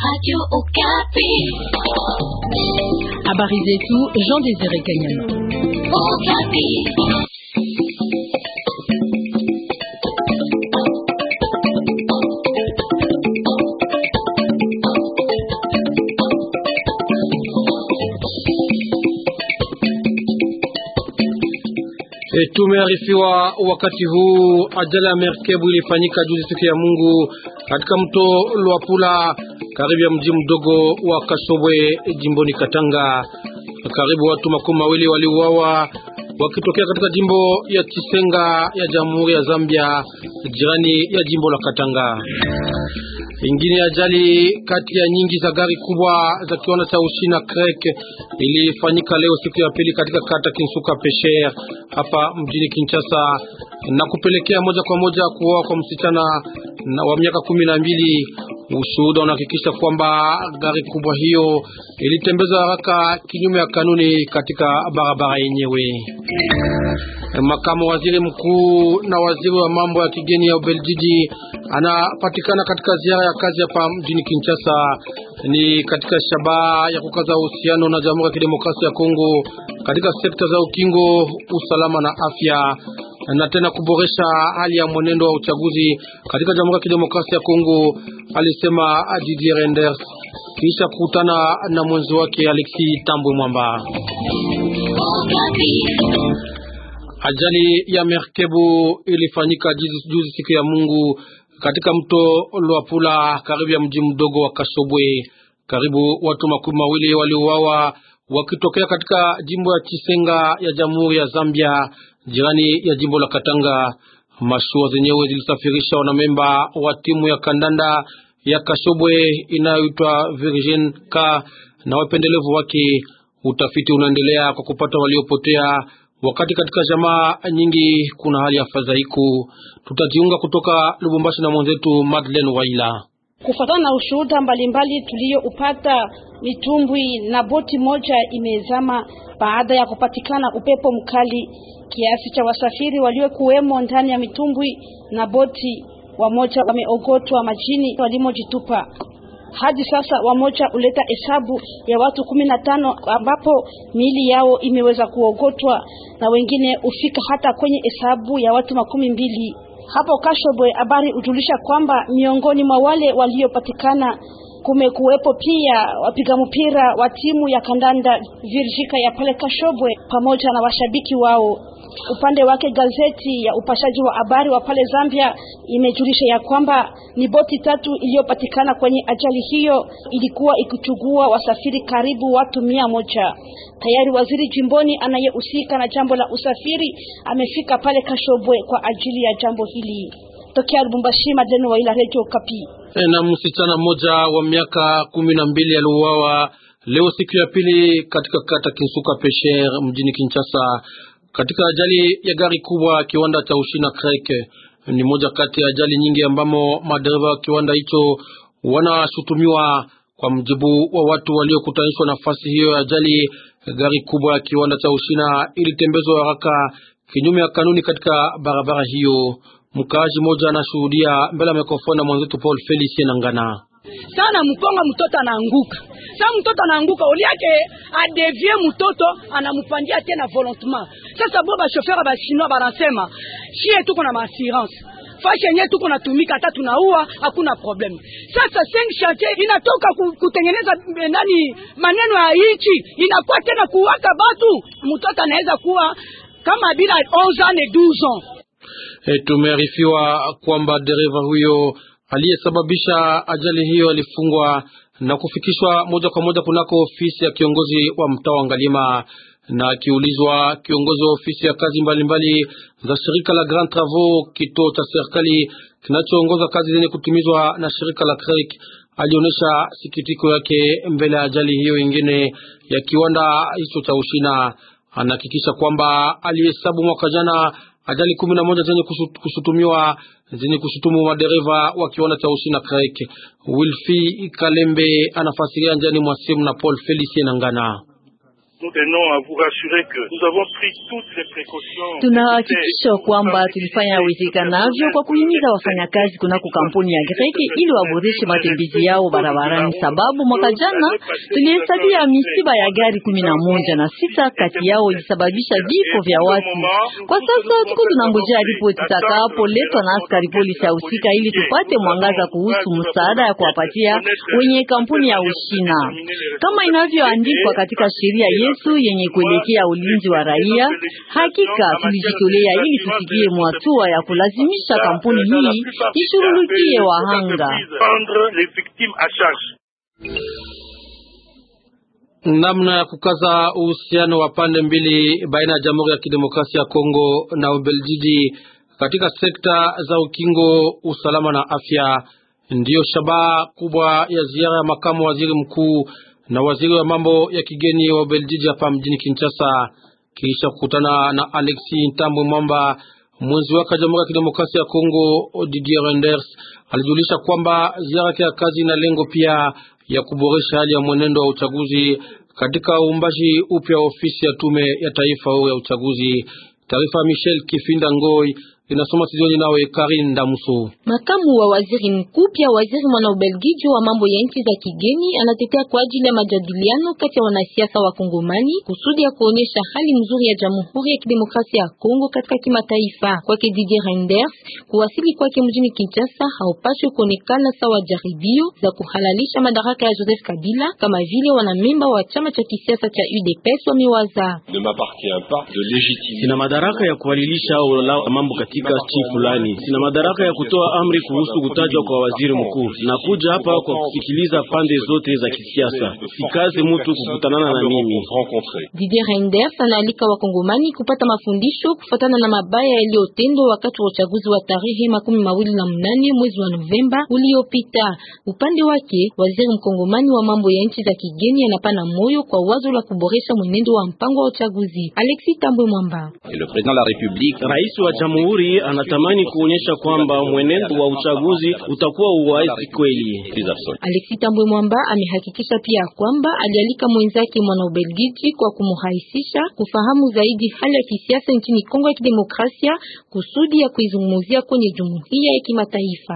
Habari zetu Jean Désiré Kanyama. E, tumearifiwa wakati huu ajali ya merkebu ilifanyika juzi siku ya Mungu katika mto Luapula karibu ya mji mdogo wa Kasobwe jimboni Katanga. Karibu watu makumi mawili waliuawa wakitokea katika jimbo ya Chisenga ya Jamhuri ya Zambia jirani ya jimbo la Katanga. Ingine ajali kati ya nyingi za gari kubwa za kiwanda cha Ushina Krek ilifanyika leo siku ya pili katika kata Kinsuka Pesher hapa mjini Kinshasa na kupelekea moja kwa moja kuoa kwa msichana wa miaka kumi na mbili. Ushuhuda unahakikisha kwamba gari kubwa hiyo ilitembezwa haraka kinyume ya kanuni katika barabara yenyewe. Makamu waziri mkuu na waziri wa mambo ya kigeni ya Ubeljiji anapatikana katika ziara ya kazi hapa mjini Kinshasa. Ni katika shabaha ya kukaza uhusiano na Jamhuri ya Kidemokrasia ya Kongo katika sekta za ukingo, usalama na afya, na tena kuboresha hali ya mwenendo wa uchaguzi katika Jamhuri ya Kidemokrasia ya Kongo, alisema Didier Renders kisha kukutana na mwenzi wake Alexi Tambwe Mwamba. Ajali ya merkebu ilifanyika juzi siku ya Mungu katika mto Luapula karibu ya mji mdogo wa Kasobwe. Karibu watu makumi mawili waliuawa wakitokea katika jimbo ya Chisenga ya Jamhuri ya Zambia jirani ya jimbo la Katanga. Mashua zenyewe zilisafirisha wanamemba wa timu ya kandanda ya Kasobwe inayoitwa Virgin K na wapendelevu wake. Utafiti unaendelea kwa kupata waliopotea wakati katika jamaa nyingi kuna hali ya fadhaiko. Tutajiunga kutoka Lubumbashi na mwenzetu Madeleine Waila. Kufuatana na ushuhuda mbalimbali tuliyoupata, mitumbwi na boti moja imezama baada ya kupatikana upepo mkali. Kiasi cha wasafiri waliokuwemo ndani ya mitumbwi na boti, wamoja wameogotwa majini walimojitupa. Hadi sasa wamoja uleta hesabu ya watu kumi na tano ambapo miili yao imeweza kuogotwa na wengine ufika hata kwenye hesabu ya watu makumi mbili. Hapo Kashobwe, habari hujulisha kwamba miongoni mwa wale waliopatikana kumekuwepo pia wapiga mpira wa timu ya kandanda Virjika ya pale Kashobwe pamoja na washabiki wao. Upande wake gazeti ya upashaji wa habari wa pale Zambia imejulisha ya kwamba ni boti tatu iliyopatikana kwenye ajali hiyo, ilikuwa ikichugua wasafiri karibu watu mia moja. Tayari waziri jimboni anayehusika na jambo la usafiri amefika pale Kashobwe kwa ajili ya jambo hili. Tokea Lubumbashi, Madeni wa ila Radio Kapi. Na msichana mmoja wa miaka kumi na mbili aliuawa leo siku ya pili katika kata Kinsuka Pesher mjini Kinshasa katika ajali ya gari kubwa kiwanda cha Ushina Krek. Ni moja kati ya ajali nyingi ambamo madereva wa kiwanda hicho wanashutumiwa. Kwa mjibu wa watu waliokutanishwa nafasi hiyo ya ajali, gari kubwa ya kiwanda cha Ushina ilitembezwa haraka kinyume ya kanuni katika barabara hiyo. Mkaaji mmoja anashuhudia mbele ya mikrofoni na mwenzetu Paul Felicien Nangana. Sana mkonga mtoto anaanguka. Sasa mtoto anaanguka, oli yake adevie mtoto anampandia tena volontement. Sasa bo ba chauffeur ba chinois banasema shie tuko na assurance fashi yenyewe tuko natumika, hata tunaua hakuna problem. Sasa cinq chantier inatoka kutengeneza nani maneno ya hichi inakuwa tena kuwaka batu, mtoto anaweza kuwa kama bila 11 ans et 12 ans. E, tumearifiwa kwamba dereva huyo aliyesababisha ajali hiyo alifungwa na kufikishwa moja kwa moja kunako ofisi ya kiongozi wa mtaa wa Ngalima. Na akiulizwa, kiongozi wa ofisi ya kazi mbalimbali mbali za shirika la Grand Travaux, kituo cha serikali kinachoongoza kazi zenye kutimizwa na shirika la CREC, alionyesha sikitiko yake mbele ya ajali hiyo ingine ya kiwanda hicho cha Ushina. Anahakikisha kwamba alihesabu mwaka jana ajali kumi na moja zenye kushutumiwa zenye kushutumu madereva wa kiwanda cha Ushina Krek. Wilfi Kalembe anafasiria njani mwa simu na Paul Felicien Nangana. Tunahakikisha kwamba tulifanya uwezekanavyo kwa kuhimiza wafanyakazi kunako kampuni ya Greki ili waboreshe matembezi yao barabarani, sababu mwaka jana tulihesabia misiba ya gari kumi na moja na sita kati yao ilisababisha vifo vya watu. Kwa sasa tuko tunangojea ripoti itakapoletwa na askari polisi ya husika ili tupate mwangaza kuhusu msaada ya kuwapatia wenye kampuni ya Ushina kama inavyoandikwa katika sheria yetu yenye kuelekea ulinzi wa raia. Hakika tulijitolea ili tufikie mwatua ya kulazimisha kampuni hii ishughulikie wahanga. Namna ya kukaza uhusiano wa pande mbili baina ya Jamhuri ya Kidemokrasia ya Kongo na Ubeljiji katika sekta za ukingo, usalama na afya ndiyo shabaha kubwa ya ziara ya makamu waziri mkuu na waziri wa mambo ya kigeni wa Ubeljiji hapa mjini Kinshasa, kisha kukutana na Alexi Ntambwe Mwamba, mwenzi wake wa Jamhuri ya Kidemokrasia ya Kongo. Didier Renders alijulisha kwamba ziara yake ya kazi ina lengo pia ya kuboresha hali ya mwenendo wa uchaguzi katika uumbaji upya wa ofisi ya tume ya taifa ya uchaguzi. Taarifa ya Michel Kifinda Ngoi inasoma studioni nawe Karin Damuso. Makamu wa waziri mkuu pia waziri mwana Ubelgiji wa mambo ya nchi za kigeni anatetea kwa ajili ya majadiliano kati ya wanasiasa wa Kongomani kusudi ya kuonesha hali nzuri ya Jamhuri ya Kidemokrasia ya Kongo katika kimataifa. Kwake Didier Reinders, kuwasili kwake mjini Kinshasa haupaswi kuonekana sawa jaribio za kuhalalisha madaraka ya Joseph Kabila kama vile wanamemba wa chama cha kisiasa cha UDPS wamewaza. Sina madaraka ya kuhalilisha au mambo katika chi fulani. Sina madaraka ya kutoa amri kuhusu kutajwa kwa waziri mkuu. Nakuja hapa kwa kusikiliza pande zote za kisiasa, sikaze mtu kukutanana na mimi. Didier Reinders anaalika wakongomani kupata mafundisho kufuatana na mabaya yaliyotendwa wakati wa uchaguzi wa tarehe makumi mawili na mnane mwezi wa Novemba uliopita. Upande wake, waziri mkongomani wa mambo ya nchi za kigeni anapana moyo kwa wazo la kuboresha mwenendo wa mpango wa uchaguzi. Alexis Tambwe Mwamba, rais wa jamhuri anatamani kuonyesha kwamba mwenendo wa uchaguzi utakuwa uwazi kweli. Alexis Tambwe Mwamba amehakikisha pia kwamba alialika mwenzake mwana Ubelgiji kwa kumrahisisha kufahamu zaidi hali ya kisiasa nchini Kongo ya Kidemokrasia kusudi ya kuizungumzia kwenye jumuiya ya kimataifa.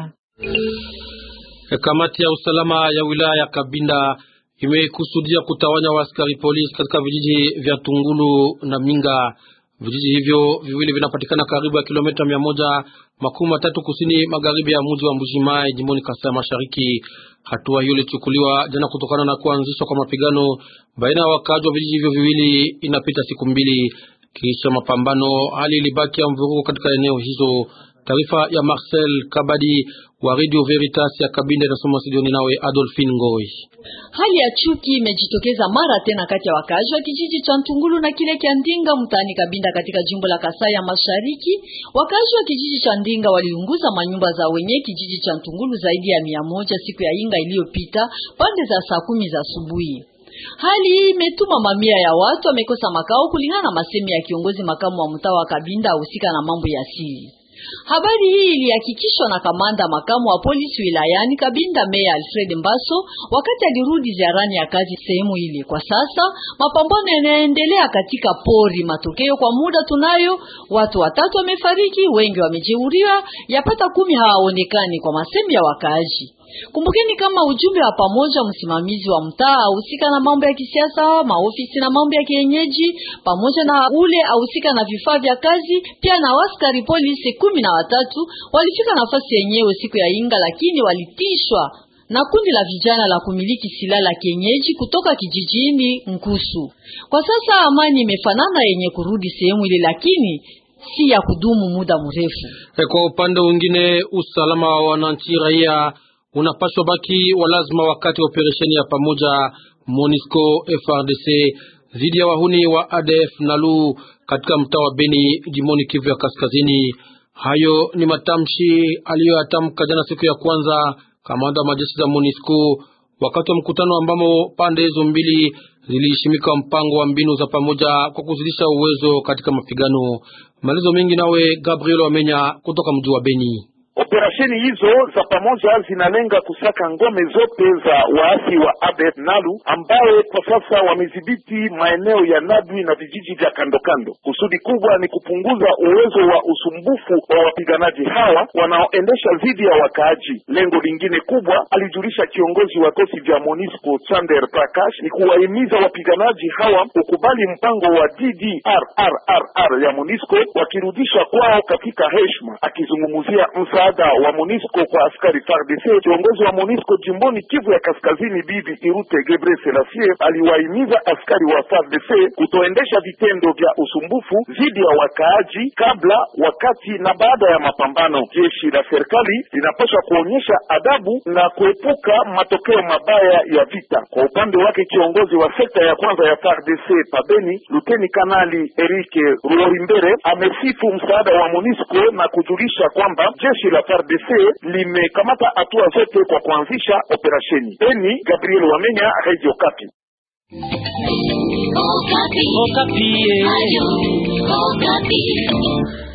Kamati ya usalama ya wilaya ya Kabinda imekusudia kutawanya waaskari polisi katika vijiji vya Tungulu na Minga. Vijiji hivyo viwili vinapatikana karibu ya kilomita mia moja makumi matatu kusini magharibi ya mji wa Mbujimai jimboni Kasai Mashariki. Hatua hiyo ilichukuliwa jana kutokana na kuanzishwa kwa mapigano baina ya wakaaji wa vijiji hivyo viwili. Inapita siku mbili kisha mapambano, hali ilibaki ya mvurugo katika eneo hizo. Taarifa ya Marcel Kabadi wa Radio Veritas ya Kabinda inasoma studioni nawe Adolphine Ngoi. Hali ya chuki imejitokeza mara tena kati ya wakazi wa kijiji cha Ntungulu na kile cha Ndinga mtaani Kabinda katika jimbo la Kasai ya Mashariki. Wakazi wa kijiji cha Ndinga waliunguza manyumba za wenye kijiji cha Ntungulu zaidi ya mia moja siku ya Inga iliyopita pande za saa kumi za asubuhi. Hali hii imetuma mamia ya watu wamekosa makao kulingana na masemi ya kiongozi makamu wa mtaa wa Kabinda ahusika na mambo ya asili. Habari hii ilihakikishwa na kamanda makamu wa polisi wilayani Kabinda, Meya Alfred Mbaso, wakati alirudi ziarani ya kazi sehemu ile. Kwa sasa mapambano yanaendelea katika pori. Matokeo kwa muda tunayo, watu watatu wamefariki, wengi wamejeruhiwa, yapata kumi hawaonekani kwa masemi ya wakaaji. Kumbukeni kama ujumbe wa pamoja, msimamizi wa mtaa ahusika na mambo ya kisiasa, maofisi na mambo ya kienyeji, pamoja na ule ahusika na vifaa vya kazi, pia na askari polisi kumi na watatu walifika nafasi yenyewe siku ya Inga, lakini walitishwa na kundi la vijana la kumiliki silaha la kienyeji kutoka kijijini Nkusu. Kwa sasa amani imefanana yenye kurudi sehemu ile, lakini si ya kudumu muda mrefu. Kwa upande mwingine, usalama wa wananchi raia unapaswa baki wa lazima wakati wa operesheni ya pamoja MONUSCO FRDC dhidi ya wahuni wa ADF NALU katika mtaa wa Beni jimoni Kivu ya Kaskazini. Hayo ni matamshi aliyoyatamka jana siku ya kwanza kamanda wa majeshi za MONUSCO wakati wa mkutano ambamo pande hizo mbili ziliheshimika mpango wa mbinu za pamoja kwa kuzidisha uwezo katika mapigano. Malizo mengi nawe Gabriel Wamenya kutoka mji wa Beni. Operesheni hizo za pamoja zinalenga kusaka ngome zote za waasi wa ADF Nalu ambaye kwa sasa wamedhibiti maeneo ya Nadwi na vijiji vya kando kando. Kusudi kubwa ni kupunguza uwezo wa usumbufu wa wapiganaji hawa wanaoendesha dhidi ya wakaaji. Lengo lingine kubwa, alijulisha kiongozi wa kosi vya MONUSCO Chander Prakash, ni kuwahimiza wapiganaji hawa kukubali mpango wa DDRRR ya MONUSCO wakirudishwa kwao katika heshima. Akizungumzia msaada wa MONUSCO kwa askari FARDC, kiongozi wa MONUSCO jimboni Kivu ya Kaskazini Bibi Irute Gebre Selassie aliwahimiza askari wa FARDC kutoendesha vitendo vya usumbufu dhidi ya wakaaji kabla, wakati na baada ya mapambano. Jeshi la serikali linapaswa kuonyesha adabu na kuepuka matokeo mabaya ya vita. Kwa upande wake, kiongozi wa sekta ya kwanza ya FARDC pabeni, Luteni Kanali Erike Ruorimbere amesifu msaada wa MONUSCO na kujulisha kwamba jeshi la FARDC limekamata hatua zote kwa kuanzisha operesheni. Beni, Gabriel Wamenya, Radio Kapi. Okapi. Okapi. Ayo, Okapi.